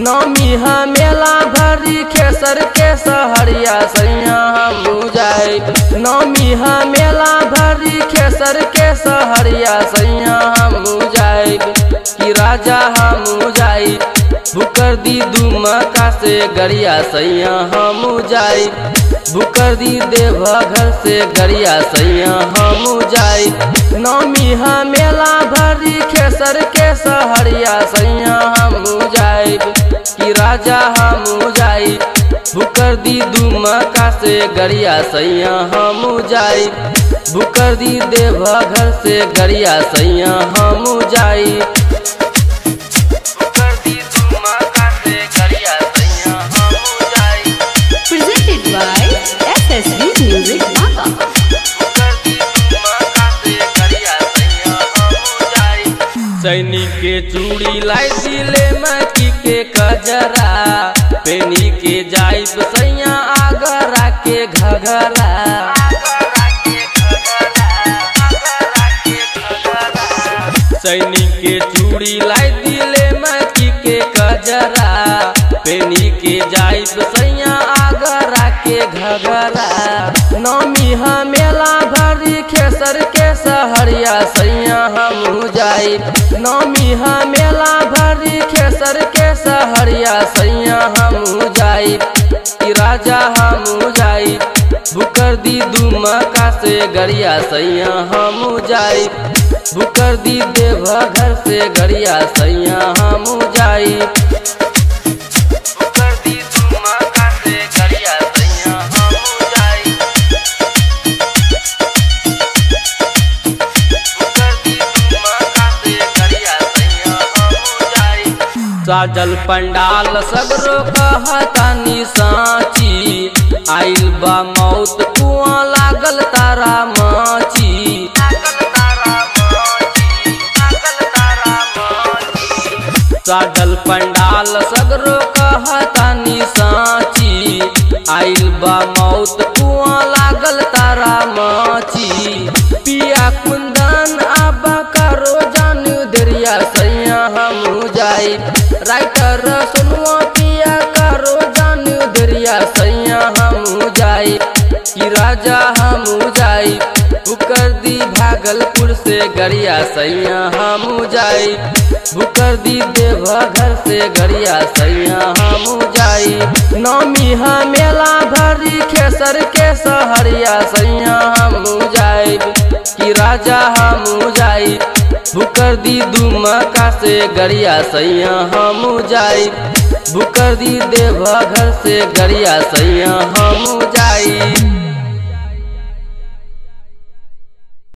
नौमी हा मेला भरी खेसर के सहरिया सैया हम जाए नौमी हा मेला भरी खेसर के सहरिया सैया हम जाए कि राजा हम जाए बुकर दी दुमका से गरिया सैया हम जाए बुकर दी देवा घर से गरिया सैया हम जाए नौमी हा मेला भरी खेसर के सहरिया सैया हम जाए कि राजा हम जाए बुकर दी दुमका से गरिया सैया हम जाए बुकर दी देवा घर से गरिया सैया हम जाए बुकर दी दुमका से गरिया सैया हम जाए Presented by SSB Music Maka. सैनिक के चूड़ी लाई दिले मकी के कजरा पेनी के जाई सैया आगरा के घघरा सैनिक के चूड़ी लाई दिले मकी के कजरा पेनी के जाई सैया आगरा के घघरा नौमी हा मेला भरी खेसर के सहरिया सैया हम जाई नौमी हा मेला भरी खेसर के सहरिया सैया हम जाई कि राजा हम जाई बुकर दी दुमका से गरिया सैया हम जाई बुकर दी देवा घर से गरिया सैया हम जाई बुकर दी दुमका से गरिया सैया हम जाई साजल पंडाल सगरो कहतानी साची आइल बा मौत कुआं लागल तारा माची साजल पंडाल सगरो कहतानी साची आइल बा मौत कुआं लागल तारा माची पिया कुंदन आबा करो जानू दरिया सैया हम जाई राइटर सुनुआ पिया करो जानू दरिया सैया हम जाई कि राजा हम जाई बुकर दी भागलपुर से गरिया सैया हम जाई बुकर दी देवा घर से गरिया सैया हम जाई नौमी हा मेला भरी खेसर के सहरिया सैया हम जाई कि राजा हम जाई बुकर दी दुमका से गरिया सैया हम जाई बुकर दी देवा घर से गरिया सैया हम जाई